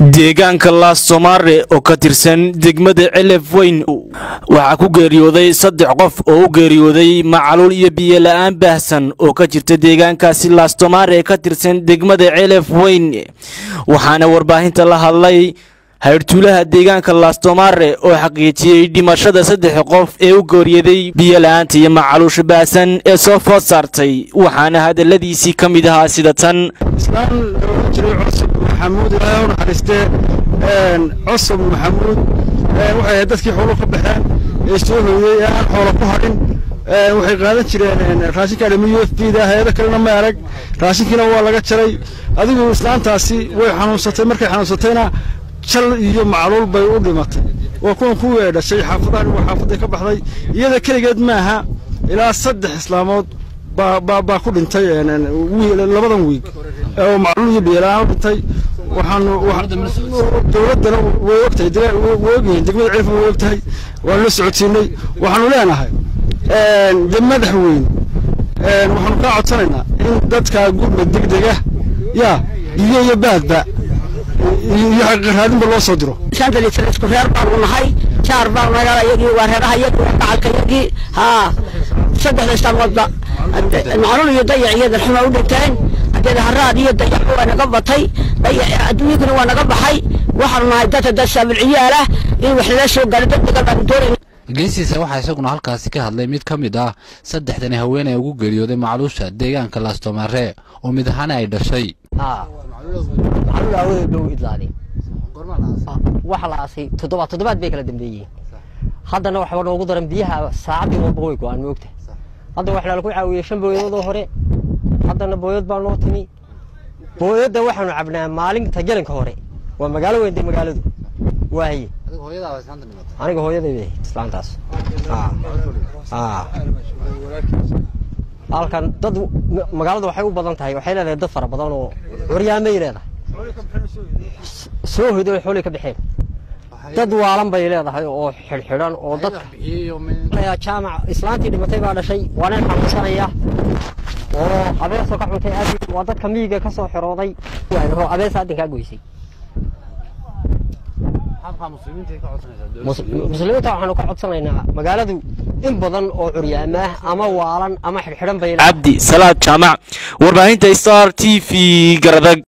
deegaanka laassomaare oo ka tirsan degmada celef weyn waxaa ku geeriyooday saddex qof oo u geeriyooday macaluul iyo biyola'aan baahsan oo ka jirta deegaankaasi laastomaare ee ka tirsan degmada celef weyn waxaana warbaahinta la hadlay hayrtuulaha deegaanka laastomaare oo xaqiijiyey dhimashada saddex qof ee u geeriyooday biyola'aanta iyo macaluusha baahsan ee soo food saartay waxaana hadalladiisii ka mid ahaa sida tan islaan loola jiray cusub maxamuud ilaahay u naxariistee cusub maxamuud waxay ahayd dadkii xoolo ka baxeen ee soo hooyey ee aan xoolo ku hadhin waxay qaadan jireen raashinka dhami u f b da hay-ado kalena ma arag raashinkiina waa laga jaray adigu islaantaasi way xanuunsatay markay xanuunsatayna jal iyo macluul bay u dhimatay waa kuwan kuwii dhashay xaafadahan waa xaafaday ka baxday iyada keligeed maaha ilaa saddex islaamood baa ku dhintay labadan wiig oo macluul iyo biyelaan u dhintay waxaanu dowladdana way ogtahay way ogyihiin degmada ceelfa way ogtahay waanu la socodsiinay waxaanu leenahay de madax weyn waxaanu kaa codsanaynaa in dadka gurba degdega yaa biyo iyo baadba iyo xaqiiqaraadinba loo soo diro isku reer baanu nahay jaar baan naga yagii waa reeraha yagii waa gacalka yagii haa saddexda islaamoodba macluul iyo dayac iyo darxuma u dhinteen hadeeda haraad iyo dayac waa naga batay adduunyaduna waa naga baxay waxaanu nahay dadka dad saabilciyaal ah in wax lala soo gaaro degdega baanu doonayna geesiisa waxaa isaguna halkaasi ka hadlay mid ka mid ah saddexdani haweeney ugu geeriyooday macluusha deegaanka laastomaare oo mid ahaana ay dhashay macluul aawadeed dhow idlaaday waxa la aasay toddobaad toddobaad bay kala dambeeyeen haddana waxba noogu daran biyaha saacaddii walba way go-aan moogta hadda waxaa lagu caawiyey shan booyadoodoo hore haddana booyad baa noo timi booyadda waxaanu cabnaa maalinta gelinka hore waa magaalo weyn dee magaaladu waaye aniga hooyaday bay ahayd islaantaas halkan dad magaaladu waxay u badan tahay waxay leedahay dad fara badan oo curyaamay leedahay soo hoyday oo xoolay ka baxeen dad waalan bay leedahay oo xidhxidhan oo dadka jaamac islaantii dhimatay baa dhashay waa nin xanuunsanaya oo abeesoo ka cuntay aad waa dadka miyiga ka soo xirooday abees aadinkaa goysay muslimiinta waxaanu ka codsanaynaa magaaladu in badan oo curyaamaah ama waalan ama xidhxidhan bay cabdi salaad jaamac warbaahinta star t v garadag